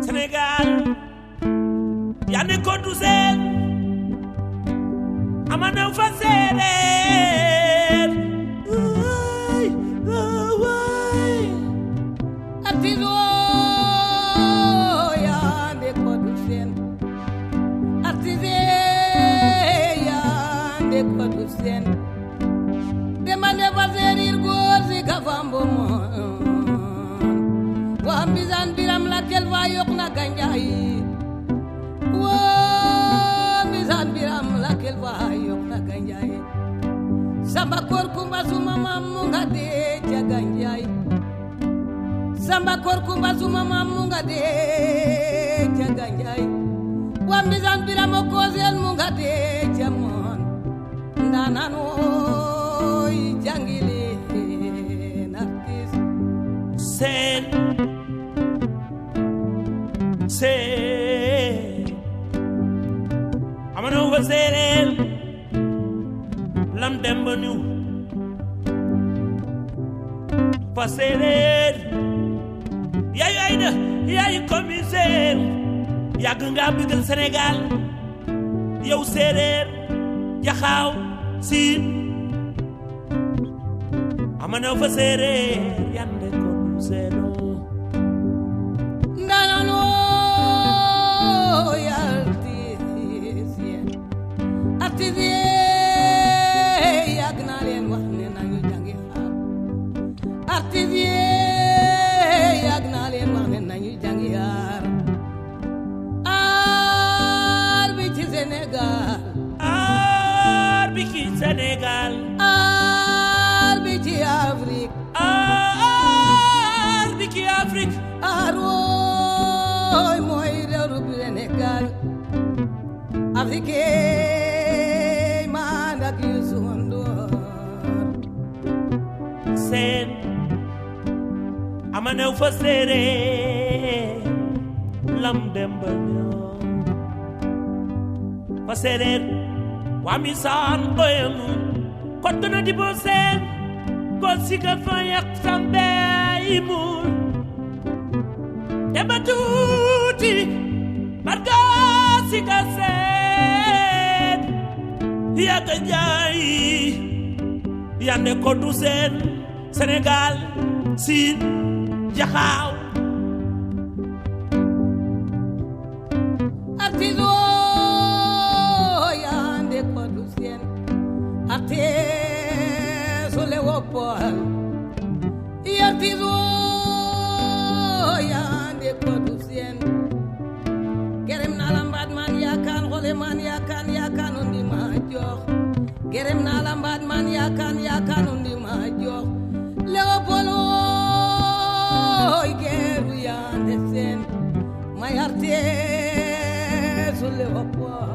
Sénégal yande ko du seen amana fa séeréer waay waay artiso yande kodu sen artise yande kodu sen demande faserir góor si ka fambo moon wa mbisan biram la kel fa yok na ganjaay wa mbisan biram la kel fa yok na ganjaay samba kor kumba suma mam mu nga dee ca ganjaay samba kor kumba suma mamu nga de jaga njay wambisan biramo kosel mu nga de jamon ndanan oy jangili nartis seen seen amana fa séeréer lam dem ba ñu fa séeréer yaayu ay da yaayu commissaire yàgg nga bëggal Sénégal yow séeréer jaxaaw siin amana fa séeréer yande ko du seenoo ndanan oy artis yen artis ye yàgg naa leen wax ne nañu jàngi xaar artis ye yàgg naa leen wax ne nañu jàngi xaar aar bi ci Sénégal aar bi ci Sénégal aar bi ci Afrique aar bi ci Afrique aar wooy mooy réew bi Sénégal Afrique man ak Youssou Ndour seen amana fa séeréer lam dem ba ñëw fa séeréer waa mi saan oyemu kottu na di bo seen ko siga fa yak sambe imul dema tuuti barga siga seen yàgga njaay yande ko du seen Sénégal siin jaxaaw artiso yande ko du seen arte sole woppol artiso yande ko du seen gerem na la mbaat man yakan xole man yakan yakan o ndima jox gerem na la mbaat man yakan yakan o ndima jox Léopold oy geeru yande seen may arte so Léopold